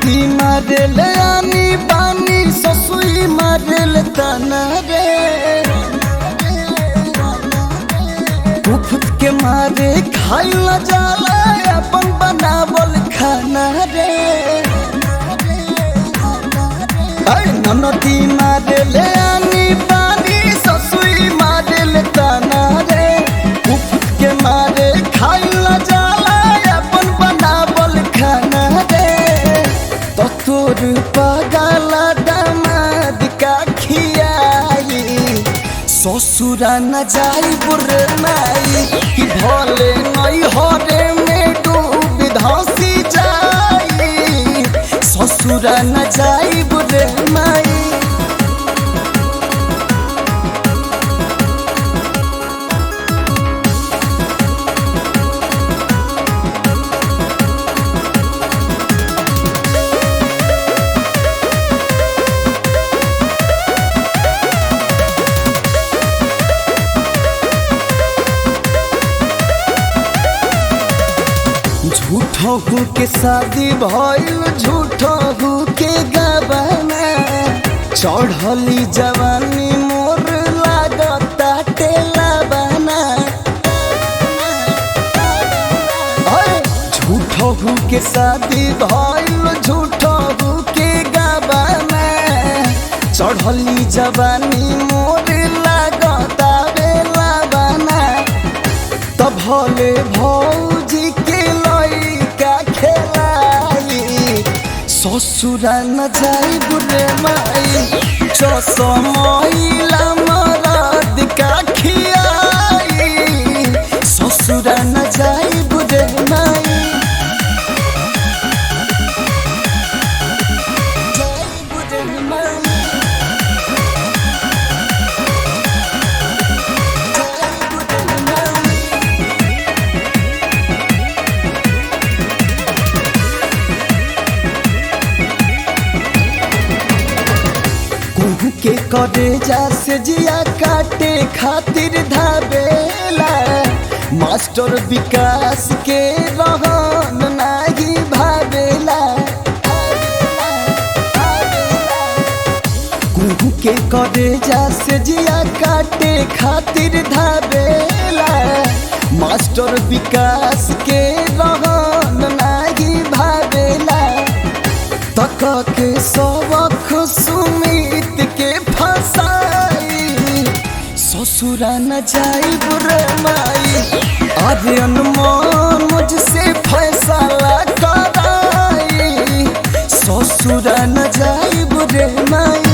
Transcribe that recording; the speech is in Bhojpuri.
ननदी मारेल आनी बानी ससुई मारेल ताना रे उफत के मारे खाइल जाला अपन बनावल खाना रे ऐ ननदी मारेल आनी बानी ससुई मारेल ताना रे उफत के मारे खाइल जाला अपन बनावल खाना रे तो तोर पगला दामाद का खियाई ससुरा न जाई बुरे माई कि भले नई हरे में डूब धसी जाई ससुरा न जाई बुरे माई झूठो के शादी भइल झूठो के गबना चढ़ली जवानी मोर लागता टेला बना झूठो के शादी भइल झूठो के गबना चढ़ली जवानी मोर लागता बेला बना तब भले भौजी के लइका खेलाई ससुरा न जाई बुरे माई चसमैला मरद का खियाई ससुरा न जाई बुरे माई जाई बुरे माई जाई बुरे माई कुहू के करे जा से जिया काटे खातिर धाबेला मास्टर विकास के रहन नाही भावेला कुहू के करे जा से जिया काटे खातिर धाबेला मास्टर विकास के रहन नाही भावेला तक के सबक सुमित के फसाई ससुरा न जाई बुरे माई अरे अनमोल मुझसे फैसला कराई ससुरा न जाई बुरे माई